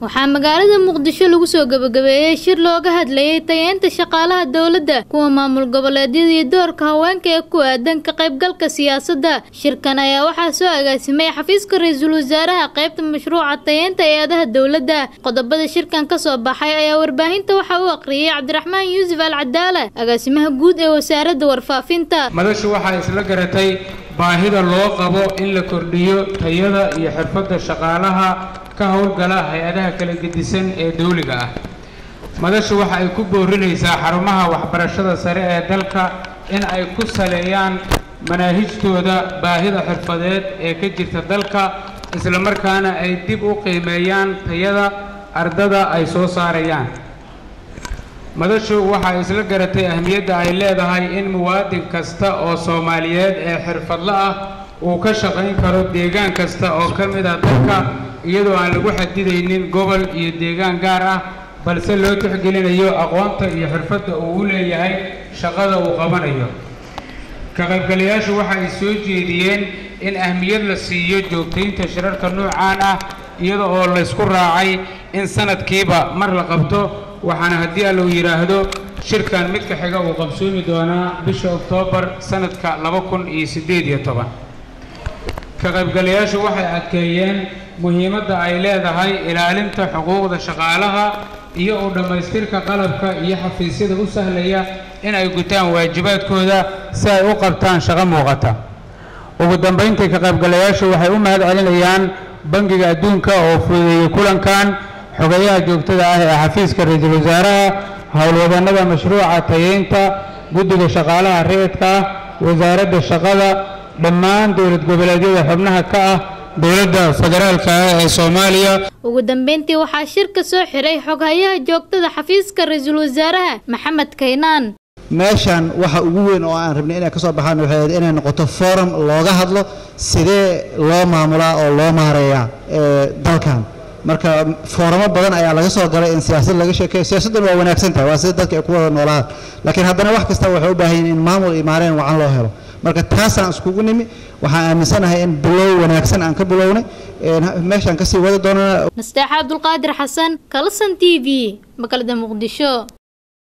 waxaa magaalada muqdisho lagu soo gabagabeeyey shir looga hadlayay tayeynta shaqaalaha dowladda kuwa maamul goboleedyada iyo doorka haweenka ee ku aadan ka qaybgalka siyaasadda shirkan ayaa waxaa soo agaasimay xafiiska ra-iisul wasaaraha qaybta mashruuca tayeynta eeadaha dowladda qodobada shirkan kasoo baxay ayaa warbaahinta waxaa u aqriyay cabdiraxmaan yuusuf al cadaala agaasimaha guud ee wasaaradda warfaafinta madashu waxay isla garatay baahida loo qabo in la kordhiyo tayada iyo xirfadda shaqaalaha ka howlgala hay-adaha kala gedisan ee dawliga ah madashu waxa ay ku boorinaysaa xarumaha waxbarashada sare ee dalka in ay ku saleeyaan manaahijtooda baahida xirfadeed ee ka jirta dalka islamarkaana ay dib u qiimeeyaan tayada ardada ay soo saarayaan madashu waxay isla garatay ahmiyadda ay leedahay in muwaadin kasta oo soomaaliyeed ee xirfadlo ah uu ka shaqayn karo deegaan kasta oo ka mid ah dalka iyadoo aan lagu xadidaynin gobol iyo deegaan gaar ah balse loo tixgelinayo aqoonta iyo xirfadda uu u leeyahay shaqada uu qabanayo ka qaybgalayaashu waxay soo jeediyeen in ahmiyad la siiyo joogtaynta shirarka noocaan ah iyada oo laysku raacay in sanadkiiba mar la qabto waxaana haddii allau yidhaahdo shirkan midka xiga uu qabsoomi doonaa bisha oktoobar sanadka laba kun iyo siddeed iyo toban ka qaybgalayaashu waxay adkeeyeen muhiimadda ay leedahay ilaalinta xuquuqda shaqaalaha iyo u dhammaystirka qalabka iyo xafiisyada u sahlaya in ay gutaan waajibaadkooda si ay u qabtaan shaqo muuqata ugu dambayntii ka qaybgalayaashu waxay u mahad celinayaan bangiga adduunka oo fududeeyey kulankan xogayaha joogtada ah ee xafiiska ra-iisul wasaaraha howlwadannada mashruuca tayeynta guddiga shaqaalaha rayidka ah wasaaradda shaqada dhammaan dowlad goboleedyada xubnaha ka ah dowladda federaalka ah ee soomaaliya ugu dambeyntii waxaa shirka soo xiray xoghayaha joogtada xafiiska ra-iisul wasaaraha maxamed kaynaan meeshan waxa ugu weyn oo aan rabnay inay ka soo baxaan waxay ahayd inay noqoto forum looga hadlo sidee loo maamulaa oo loo maareeyaa dalkan marka fooramo badan ayaa laga soo galay in siyaasad laga sheekeeyo siyaasaddan waa wanaagsan tahay waa sida dadka ay ku wada noolahaan laakiin haddana wax kasta waxay u baahan yihin in maamul iyo maareen wacan loo helo marka taasaan iskugu nimi waxaan aaminsanahay in bilow wanaagsan aan ka bilownay meeshaan kasii wadi doonana nasteexa cabdulqaadir xasan kalasan t v magaalada muqdisho